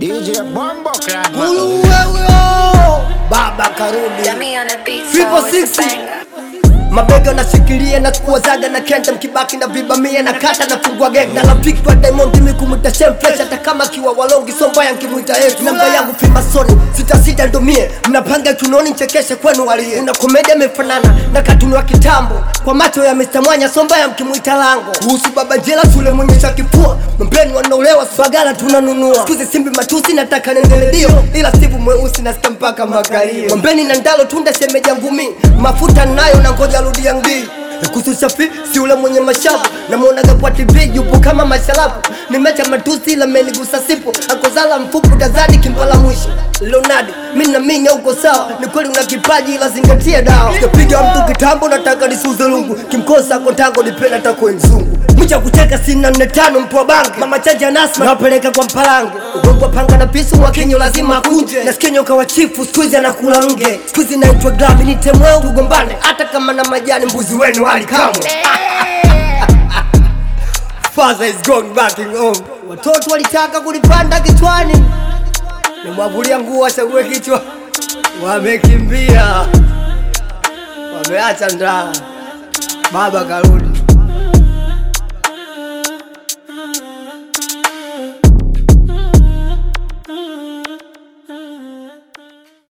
DJ Bombo Clan. Ulu wewe baba karudi Yummy on the beat, Triple so it's a six. banger. mabega nashikilia na kuwazaga na kenta mkibaki na vibamia na kata na fungua geg na rafiki wa Diamond mimi kumwita shem fresh hata kama akiwa walongi sombaya nkimwita yetu namba yangu fima soni sita sita ndo mie mnapanga tunoni nchekeshe kwenu walie una komedia imefanana na katuni wa kitambo kwa macho ya Mr. Mwanya sombaya mkimwita lango kuhusu baba jela shule mwenyesha kifua mbeni wanaolewa bagala tunanunua skuzi simbi matusi nataka nendeledio ila sivu mweusi nasikia mpaka makalio mwambeni na ndalo tunda shemeja ngumi mafuta nayo na ngoja rudi yangi kuhusu shafi si ule mwenye mashavu namwonaga kwa tv yupo kama masharafu nimecha matusi ila menigusa sipo akozala mfupu tazadi kimpala mwisho leonardo mi namini uko sawa ni kweli una kipaji ila zingatia dawa kapiga mtu kitambo nataka nisuze lungu kimkosa kontango nipenda takwe mzungu mcha kucheka sina nne tano mpwa bangi mama chanja nasma nawapeleka kwa mpalange ugogwa panga na pisu mwakinyo lazima akunje nasikia nyoka wa chifu skuizi anakula nge skuizi naitwa grami nitemweu tugombane hata kama na majani mbuzi wenu hali kamwe Father is going back in home. Watoto walitaka kulipanda kichwani, nimwavulia nguo achague kichwa, wamekimbia, wameacha ndaa. Baba karudi.